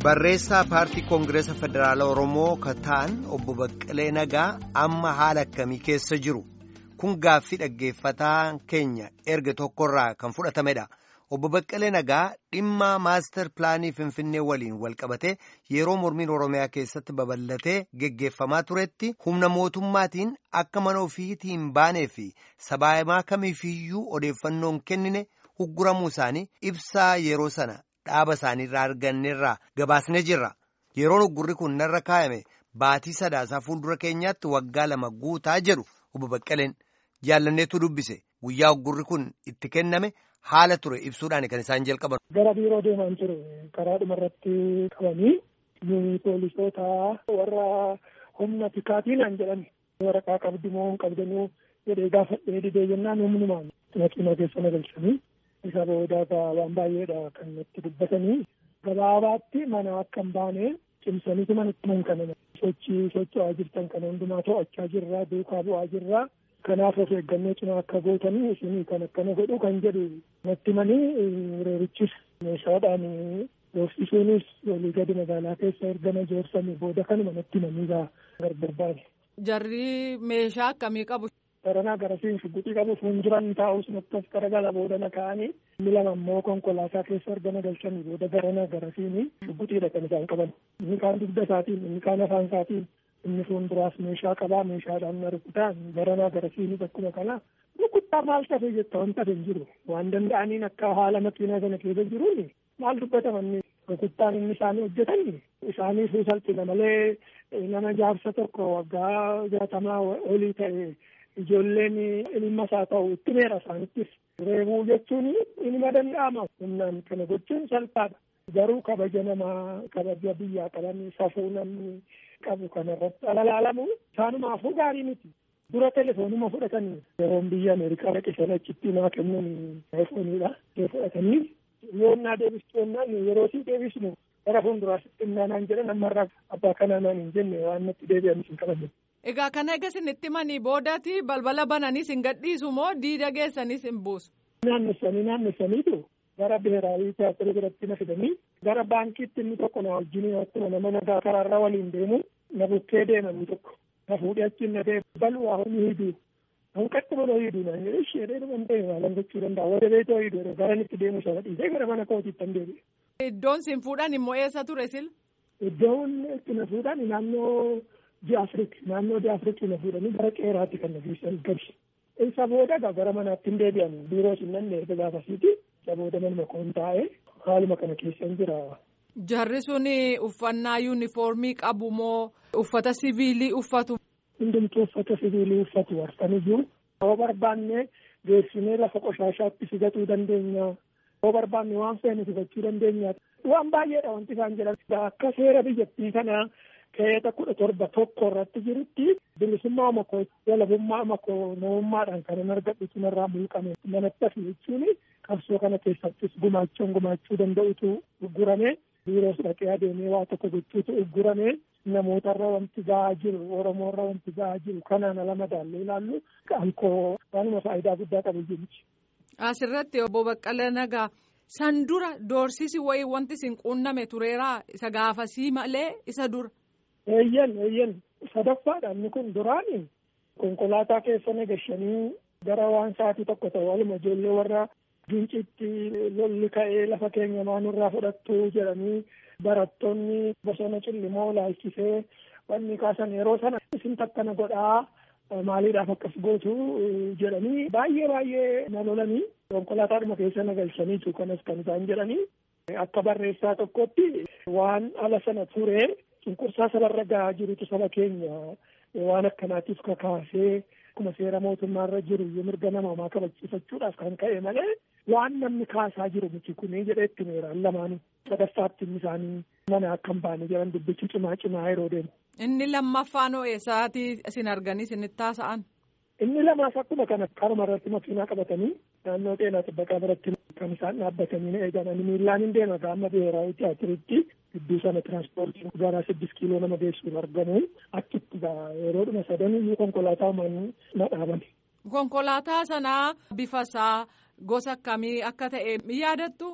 barreessaa paartii koongireesa federaalaa oromoo kan ta'an obbo Baqqalee Nagaa amma haala akkamii keessa jiru kun gaaffii dhaggeeffataa keenya erga tokkorraa kan fudhatamedha. Obbo Baqqalee Nagaa dhimma maastar pilaanii Finfinnee waliin walqabate yeroo mormiin Oromiyaa keessatti babal'atee geggeeffamaa turetti humna mootummaatiin akka mana ofiitii hin baanee fi sabaahimaa kamiifiyyuu odeeffannoon kennine hugguramuu isaanii ibsaa yeroo sana dhaaba isaaniirraa arganneerraa gabaasnee jirra. Yeroon huggurri kun narra kaayame baatii sadaasaa fuuldura keenyaatti waggaa lama guutaa jedhu obbo Baqqaleen jaallanneetu dubbise guyyaa huggurri kun itti kenname. haala ture ibsuudhaan kan isaan jalqaban. Gara biiroo deemaan ture karaa dhumarratti qabanii nuyi poolisoota warra humna tikaatiin jedhani waraqaa qabdi moo hin qabdanuu jedhee gaafadhee didee jennaan humnumaan makiinaa keessa na galchanii isa boodaa waan baay'eedha kan natti dubbatanii gabaabaatti mana akka hin baane cimsaniitu manatti man kana sochii socho'aa jirtan kana hundumaa to'achaa jirraa duukaa bu'aa jirraa. kanaaf of eeggannoo cimaa akka gootanii isinii kan akkana godhu kan jedhu natti manii reerichis meeshaadhaan doorsisuunis walii gadi magaalaa keessa ergama joorsanii booda kanuma natti manii gargar baane. Jarri meeshaa akkamii qabu? Baranaa garasiin shugguxii qabu fuulduran taa'us natti as garagala booda na kaa'anii inni lama immoo konkolaataa keessa ergama galchanii booda baranaa garasiin shugguxiidha kan isaan qaban. Inni kaan dugda isaatiin inni kaan afaan isaatiin inni fuulduraas meeshaa qabaa meeshaadhaan na rukutaa baranaa garasiinis akkuma kana rukuttaa maal tafe jetta wanta hin jiru waan danda'aniin akka haala makiinaa sana keessa jiruun maal dubbatamanni rukuttaan inni isaanii hojjetan isaanii salphina malee nama jaarsa tokko waggaa jaatamaa olii ta'e ijoolleen ilma isaa ta'u itti meera isaanittis reebuu jechuun inuma danda'ama humnaan kana gochuun salphaadha garuu kabaja namaa kabaja biyyaa qaban safuu namni qabu kanarratti alalaalamu isaanumaafuu gaarii miti dura telefoonuma fudhatanii yeroon biyya ameerikaa dhaqisan achitti naa kennan telefooniidha fudhatanii yoonnaa deebistu yennaan yeroo sii deebisnu gara fuulduraasitti himnaanaan jedhan ammarraa abbaa kanaa naan hin jenne waan natti deebi'anis hin qabanne. Egaa kana egaa isinitti manii boodati balbala bananis hin gadhiisu moo diida geessanis hin buusu? Naannessanii naannessaniitu gara biheeraawii tiyaatirri biratti na fidanii gara baankiitti inni tokko na wajjin akkuma nama nagaa karaarra waliin deemu na bukkee deemanii tokko na fuudhee achiin na deemu bal'aa honi hiduu hanqatti baloo hiduu naan jedhe ishee dheeruman ta'e maalan gochuu danda'a wada beetoo hiduu gara itti deemu sana dhiisee gara mana kootiitti hin deebi'e. Iddoon sin fuudhan immoo eessa ture sil? Iddoon itti na fuudhan naannoo Diyaafrik naannoo Diyaafrik na fuudhanii gara qeeraatti kan na geessan gadi. Isa booda gara manaatti hin deebi'an biiroo sinnaan erga gaafasiiti. Isa booda manuma koon taa'ee haaluma kana keessan jira. Jarri sun uffannaa yuunifoormii qabu moo uffata siviilii uffatu? Hundumtuu uffata siviilii uffatu warfaniyyuu. Yoo barbaanne geessinee lafa qoshaashaatti sigatuu dandeenya. Yoo barbaanne waan feene sigachuu dandeenya. Waan baay'eedha wanti isaan jedhan. Akka seera biyyattii kanaa keeta kudha torba tokko irratti jirutti bilisummaa makoo walabummaa makoo namummaadhaan kan argadhu sunarraa mulqame manatti hafi jechuun qabsoo kana keessattis gumaachuun gumaachuu danda'utu uggurame biiroos dhaqee adeemee waa tokko gochuutu uggurame namootarra wanti ga'aa jiru oromoorra wanti ga'aa jiru kanaan ala madaallee ilaallu qankoo waanuma faayidaa guddaa qabu jechuudha. Asirratti obbo Baqqalee Nagaa san dura doorsisi wayii wanti isin quunname tureeraa isa gaafasii malee isa dura. Eeyyan eeyyan sadaffaadha inni kun duraani konkolaataa keessa nagashanii gara waan sa'aatii tokko ta'u waluma ijoollee warra gincitti lolli ka'ee lafa keenya maanurraa fudhattu jedhanii barattoonni bosona cillimoo laalchisee wanni kaasan yeroo sana isin takkana godhaa maaliidhaaf akkas gootu jedhanii baay'ee baay'ee na lolanii konkolaataadhuma keessa nagalchaniitu kanas kan isaan jedhanii akka barreessaa tokkotti waan ala sana turee cunqursaa sabarra gahaa jirutu saba keenya waan akkanaatiif kakaasee akkuma seera mootummaarra jiru mirga namoomaa kabachiifachuudhaaf kan ka'e malee waan namni kaasaa jiru miti kunii jedhee itti meeraan lamaanii sadaffaatti inni isaanii mana akka hin baane jedhan dubbichi cimaa cimaa yeroo deemu. Inni lammaffaan eessaatii isin arganii isinitti taasa'an? Inni lamaas akkuma kana karuma irratti makiinaa qabatanii naannoo xeenaa xibbaqaa biratti kan isaan dhaabbatanii eegan ani miillaan hin deema gaama biheeraawii tiyaatiritti gidduu sana tiraanspoortiin gara siddis kiiloo nama geessuun argamu achitti yeroodhuma sadanii konkolaataa uummanni na dhaabame. Konkolaataa sanaa bifa isaa gosa akkamii akka ta'e yaadattu?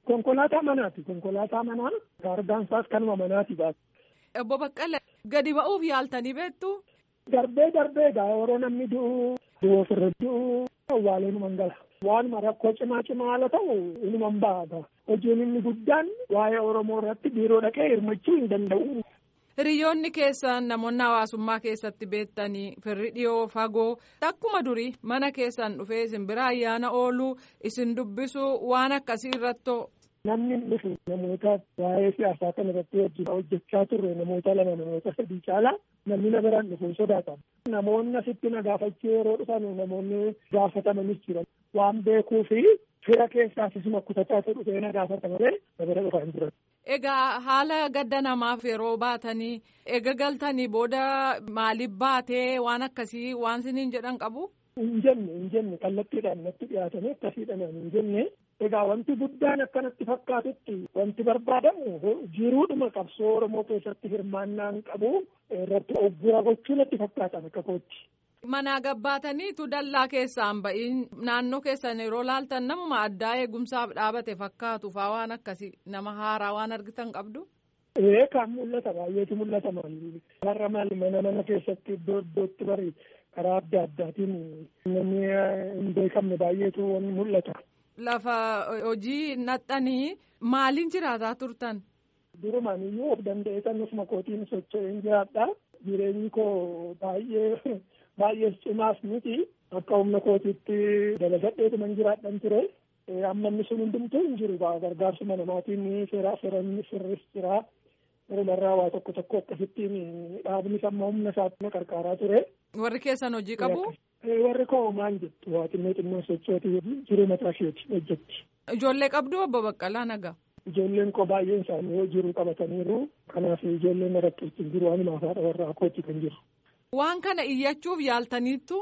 Konkolaataa manaati. Konkolaataa manaa argaan isaas kanuma manaati baatu. Obbo Baqqalee gadi ba'uuf yaaltanii beektu. Darbee darbee gaa yeroo namni du'u du'u ofirra du'u awwaaleen mangala. Waanuma rakkoo cimaa cimaa haala ta'u inuman ba'a. Hojiin inni guddaan waa'ee Oromoo irratti biiroo dhaqee hirmachuu hin danda'u. Hiriyoonni keessan namoonni hawaasummaa keessatti beektanii firri dhiyoo fagoo akkuma durii mana keessan dhufee isin bira ayyaana ooluu isin dubbisuu waan akkasii irratti. Namni dhufu namoota waa'ee siyaasaa kana irratti wajjin hojjechaa turre namoota lama namoota sadii caalaa namni na biraan dhufu sodaatan. Namoonni asitti na gaafachuu yeroo dhufan namoonni gaafatamanis jiran waan beekuu fi fira keessaas isuma kutataa dhufee na gaafata malee na bira dhufan jiran. Egaa haala gadda namaaf yeroo baatanii eega galtanii booda maaliif baatee waan akkasii waan siniin jedhan qabu? Hin jenne hin jenne kallattiidhaan natti dhiyaatanii akkasiidhaan hin jenne egaa wanti guddaan akkanatti fakkaatutti wanti barbaadamu jiruudhuma qabsoo Oromoo keessatti hirmaannaan qabu irratti oggura gochuu natti fakkaatan akka kootti. Manaa gabbaataniitu dallaa keessaan ba'iin naannoo keessan yeroo laaltan namuma addaa eegumsaaf dhaabate fakkaatu faa waan akkasii nama haaraa waan argitan qabdu. Ee kan mul'ata baay'eetu mul'ata maali. Warra maali mana mana keessatti iddoo iddootti bari karaa adda addaatiin namni hin beekamne baay'eetu mul'ata. Lafa hojii naxxanii maaliin jiraataa turtan? Durumaan iyyuu of danda'eetan ofuma kootiin socho'een jiraadha. Jireenyi koo baay'ee baay'ee cimaas miti akka humna kootiitti dalagadheetuman jiraadhan ture. Amma inni sun hundumtuu hin jiru gargaarsuma namaatiin seeraa seeranni sirris jira. Walumarraa waa tokko tokko akkasittiin dhaabni amma humna isaatti na qarqaaraa ture. Warri keessan hojii qabu? Warri koo maal jettu waa xinnoo xinnoo sochooti jiruu mataa isheeti hojjetti. Ijoollee qabdu obbo Baqqalaa nagaa. Ijoolleen koo baay'een isaanii jiruu qabataniiru. Kanaaf ijoolleen irratti hin jiru waanuma haadha warraa kooti kan jiru. Waan kana iyyachuuf yaaltaniittu?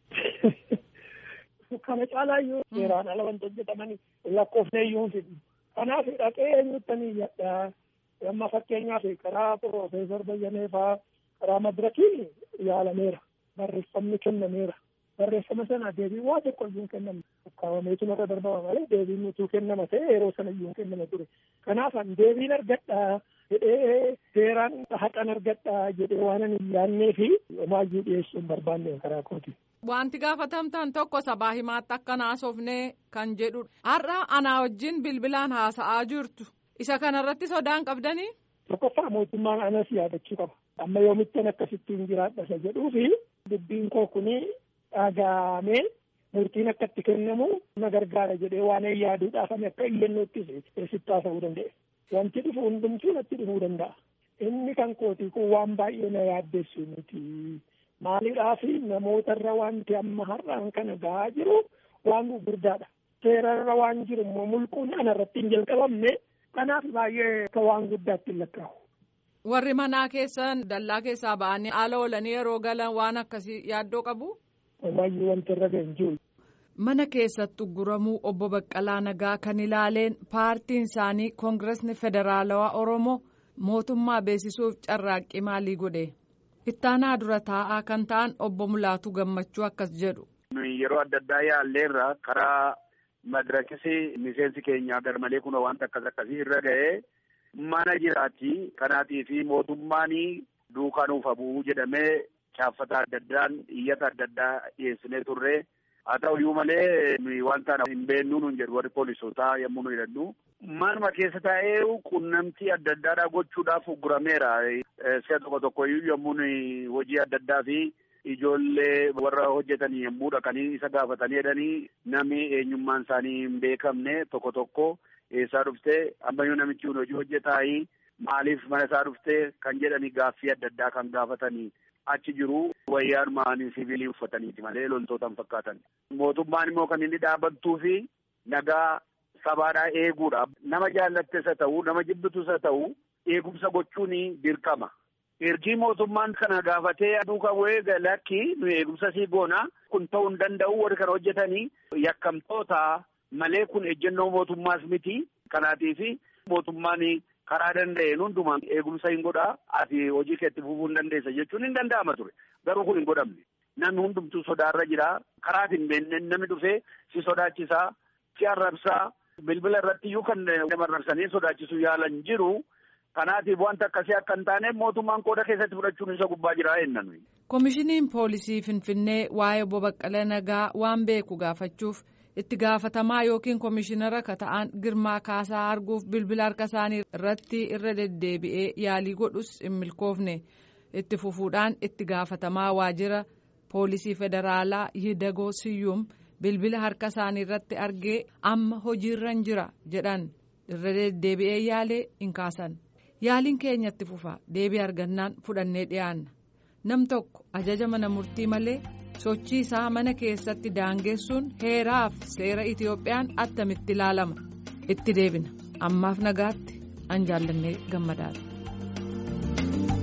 Kana caalaa iyyuu seeraan ala wanti hojjetamanii lakkoofnee iyyuu hin fidhu. Kanaaf dhaqee eenyuttanii iyyadhaa. Amma fakkeenyaaf karaa Piroofeesar Bayyanee fa'aa karaa madirakii yaalameera. Barreeffamni kennameera. Barreeffama sana deebii waa tokko iyyuu kenname. Kaawwameetu narra darbama malee deebiin nutuu kennama ta'e yeroo sana iyyuu kennama ture. Kanaaf an deebiin argadhaa jedhee seeraan haqan argadhaa jedhee waan ani hin yaannee fi homaayyuu dhiyeessuu hin barbaanne karaa kooti. Wanti gaafatamtan tokko sabaa himaatti akka naasofnee kan jedhudha. Har'a anaa wajjin bilbilaan haasa'aa jirtu. Isa kanarratti sodaan qabdanii? Tokkoffaa mootummaan anas yaadachuu qaba. Amma yoomittan akkasittiin jiraadha isa jedhuu fi dubbiin koo kuni dhagaamee murtiin akka itti kennamu na gargaara jedhee waan yaaduudhaaf ani akka iyyannootti sitti haasa'uu danda'e. Wanti dhufu hundumtuu natti dhufuu danda'a. Inni kan kootii kun waan baay'ee na yaaddeessu miti. Maaliidhaaf namootarra wanti amma har'aan kana gahaa jiru waan gurguddaadha. Seerarra waan jiru immoo mulquun anarratti hin jalqabamne kanaaf baay'ee akka waan guddaatti hin lakkaa'u. Warri manaa keessan dallaa keessaa ba'anii haala oolanii yeroo galan waan akkasii yaaddoo qabu? Baay'ee wanti irra ga'e hin jiru. Mana keessatti ugguramuu obbo Baqqalaa Nagaa kan ilaaleen paartiin isaanii Koongiresni Federaalawaa Oromoo mootummaa beeksisuuf carraaqqii maalii godhe? Ittaanaa dura taa'aa kan ta'an obbo Mulaatu Gammachuu akkas jedhu. Yeroo adda addaa yaalleerra karaa madirakisi miseensi keenya garmalee kun wanta akkas akkasii irra ga'ee mana jiraatti kanaatii fi mootummaan duukaa nuuf bu'uu jedhamee chaaffata adda addaan iyyata adda addaa dhiyeessinee turre haa ta'u iyyuu malee wanta hin beeknu nun jedhu warri poolisootaa yommuu nu jedhannu manuma keessa taa'ee qunnamtii adda addaadhaa gochuudhaaf uggurameera si'a tokko tokko iyyuu yommuu hojii adda addaa fi ijoollee warra hojjetanii yommuu dhaqanii isa gaafatanii jedhanii namni eenyummaan isaanii hin beekamne tokko tokko eessaa dhuftee ammayyuu namichi kun hojii hojjetaayi maaliif mana isaa dhuftee kan jedhanii gaaffii adda addaa kan gaafatanii achi jiru wayyaanuma siviilii uffataniiti malee loltoota hin fakkaatan. Mootummaan immoo kan inni dhaabbattuu fi nagaa sabaadhaa eeguudha. Nama jaallattes haa ta'u nama jibbitus haa ta'u eegumsa gochuun dirqama. Ergii mootummaan kana gaafatee duuka bu'ee lakki nu eegumsa sii goona kun ta'uu hin danda'u warri kana hojjetanii yakkamtoota malee kun ejjennoo mootummaas miti kanaatiif mootummaan karaa danda'een hundumaan eegumsa hin godhaa ati hojii keetti fufuu hin dandeessa jechuun hin danda'ama ture garuu kun hin godhamne namni hundumtuu sodaarra jira karaa hin beekne namni dhufee si sodaachisaa si arrabsaa bilbila irratti iyyuu kan marrarsanii sodaachisuu yaalan jiru. Kanaatiif wanta akkasii akka hin taane mootummaan qooda keessatti fudhachuun isa gubbaa jira jennan. Komishiniin poolisii Finfinnee waa'ee obbo Baqqalee Nagaa waan beeku gaafachuuf itti gaafatamaa yookiin komishinara ka ta'an Girmaa Kaasaa arguuf bilbila harka isaanii irratti irra deddeebi'ee yaalii godhus hin milkoofne itti fufuudhaan itti gaafatamaa waajjira poolisii federaalaa Yidagoo Siyyum bilbila harka isaanii irratti argee amma hojiirra jira jedhan irra deddeebi'ee yaalee hin kaasan. yaaliin keenyatti fufa deebii argannaan fudhannee dhiyaanna nam tokko ajaja mana murtii malee sochii isaa mana keessatti daangessuun heeraaf seera itiyoophiyaan attamitti ilaalama itti deebina ammaaf nagaatti an jaallannee gammadaadha.